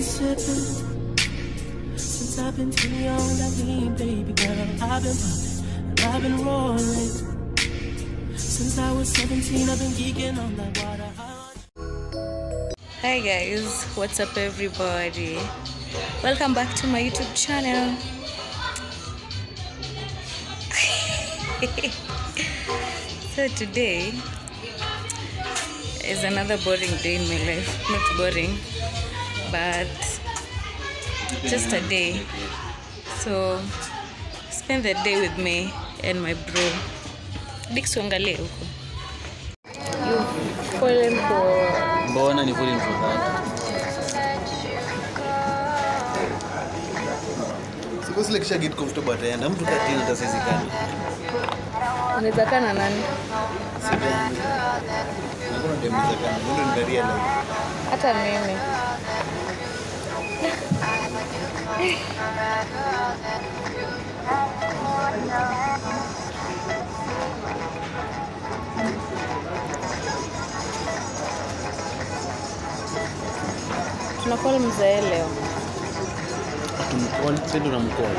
sipping. Since I've been too young, I mean, baby girl, I've been popping and I've been rolling. Since I was 17, I've been geeking on that water. Hi guys, what's up everybody? Welcome back to my YouTube channel. so today is another boring day in my life. Not boring, but just a day. So spend the day with me and my bro. Dix uangalie huko. You've fallen for mbona ni falling for that Suppose like kisha get comfortable ataenda mtu katili tasizikana unaweza kaa na nani? sidani hakuna demizakana ndo nikaria like hata mimi tunakol mzee leo atumcall sasa tunamcall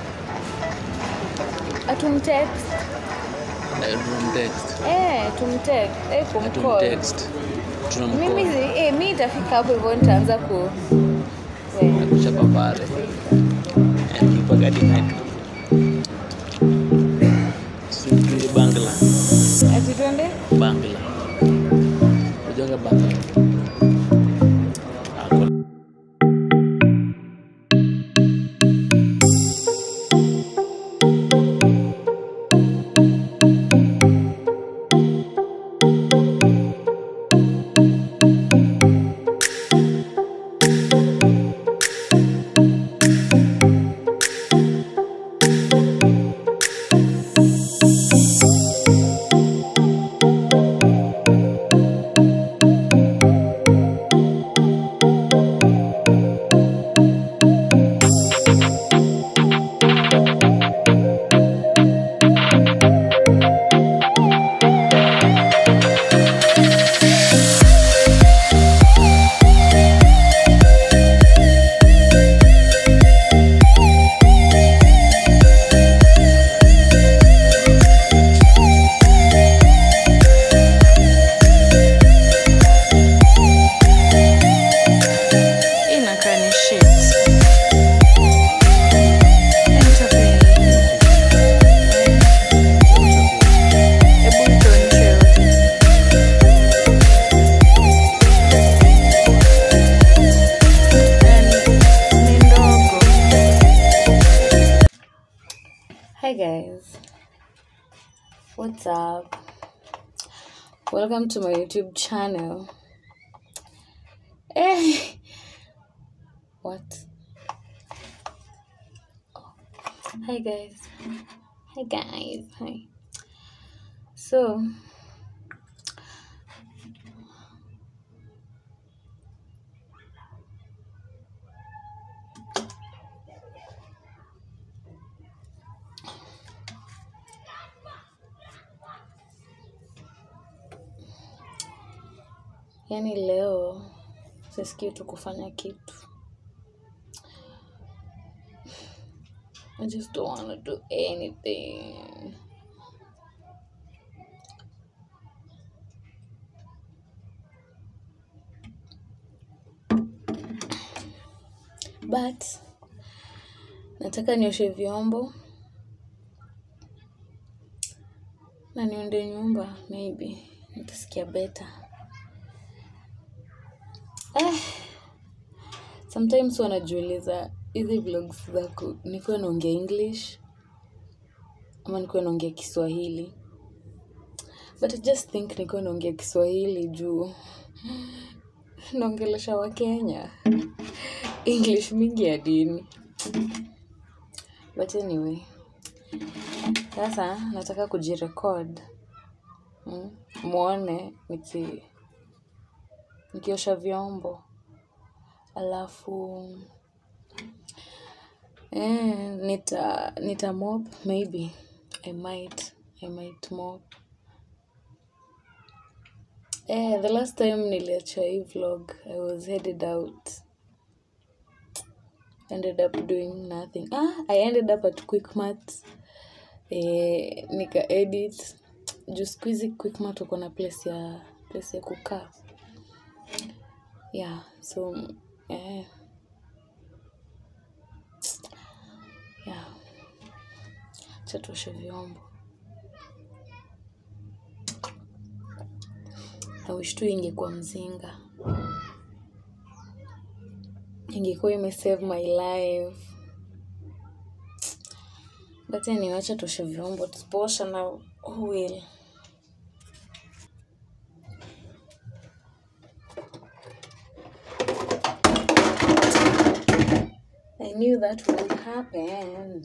atumtext Eh, tunamtext eh, tumtext eh, kumcall atumtext mimi tunamcall si- eh, mi itafika hapo hivyo nitaanza ku we. akuchapa pale akipagadi metro Tuende bangla ati twende bangla ujonga bangla Ako- Hii inakaa ni shit. Entertain. Hebu tuonyeshe yote. Yani, ni ndogo. Hi guys. What's up? Welcome to my YouTube channel. Eh. What? Oh. Hi guys. Hi guys. Hi. So yani leo sisikii tu kufanya kitu I just don't want to do anything. But nataka nioshe vyombo na niunde nyumba, maybe nitasikia better. Eh, sometimes wanajiuliza hizi vlogs zako nikuwa naongea english ama nikuwa naongea kiswahili but I just think nikuwa naongea kiswahili juu naongelesha wakenya english mingi ya dini but anyway sasa nataka kujirekod mm, mwone niki nikiosha vyombo alafu eh, nita nita mop maybe i might i might mop eh, the last time niliacha hii vlog i was headed out ended up doing nothing ah, i ended up at quickmat eh, nika edit juu siku hizi quickmat uko na place ya place ya kukaa yeah so eh, yeah chatoshe vyombo na wish tu ingekuwa mzinga ingekuwa imesave my life but anyway acha toshe vyombo tusipoosha na who will I knew that would happen.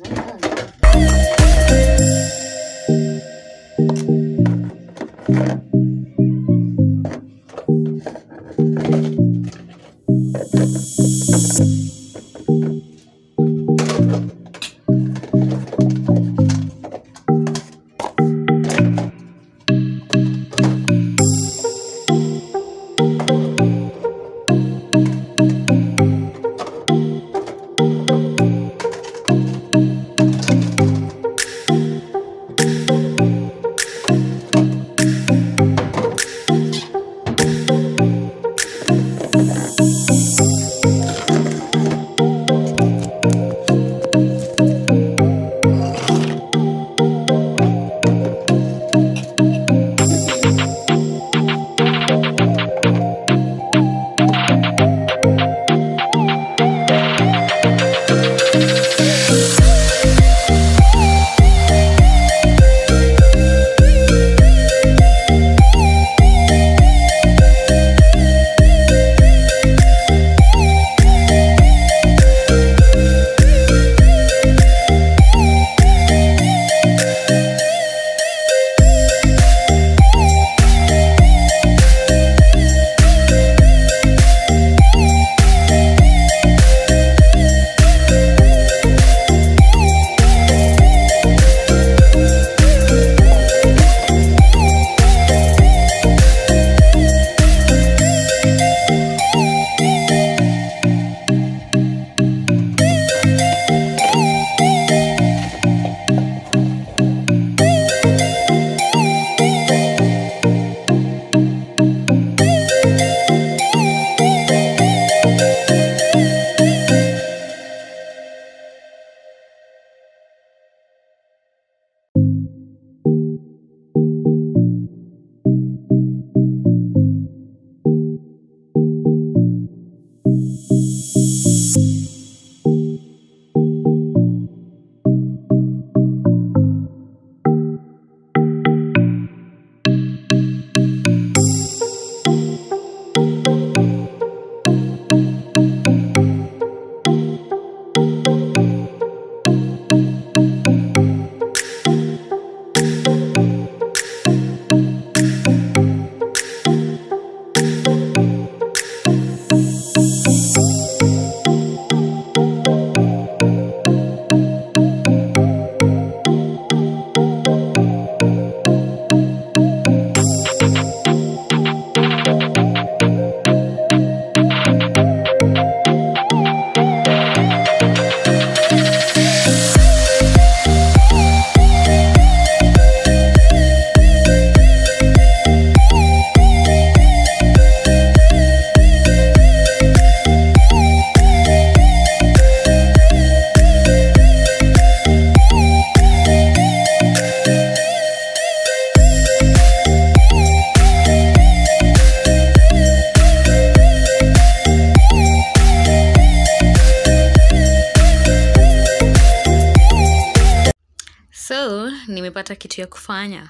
so nimepata kitu ya kufanya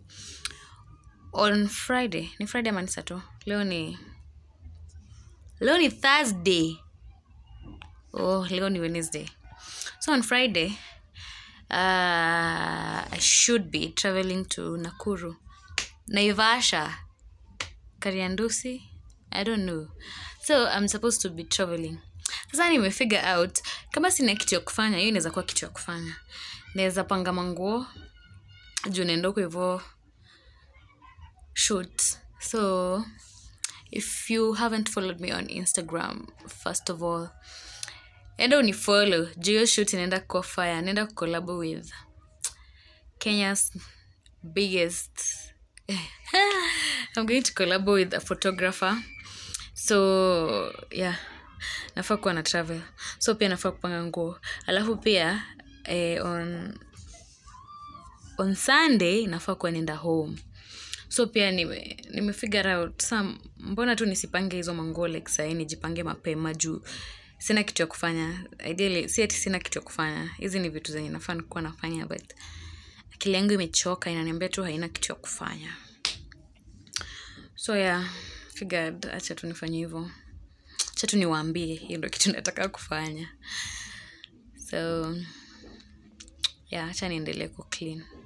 on friday ni friday ama ni sato leo ni leo ni thursday oh leo ni wednesday so on friday uh, i should be traveling to nakuru naivasha kariandusi i don't know so i'm supposed to be traveling sasa nimefigure out kama sina kitu ya kufanya hiyo inaweza kuwa kitu ya kufanya naweza panga manguo juu naenda huko hivo shoot so if you haven't followed me on instagram first of all enda unifollow juu hiyo shoot inaenda kuwa fire naenda kukolabo with kenya's biggest i'm going to collabo with a photographer so yeah nafaa kuwa na travel so pia nafaa kupanga nguo alafu pia eh, on on sunday nafaa kuwa nenda home so pia nime, nime figure out sa mbona tu nisipange hizo manguo like sahii nijipange mapema juu sina kitu ya kufanya ideally si ati sina kitu ya kufanya hizi ni vitu zenye nafaa nikuwa nafanya but akili yangu imechoka inaniambia tu haina kitu ya kufanya so yeah figured acha tu nifanye hivyo acha tu niwaambie hiyo ndo kitu nataka kufanya so yeah acha niendelee ku clean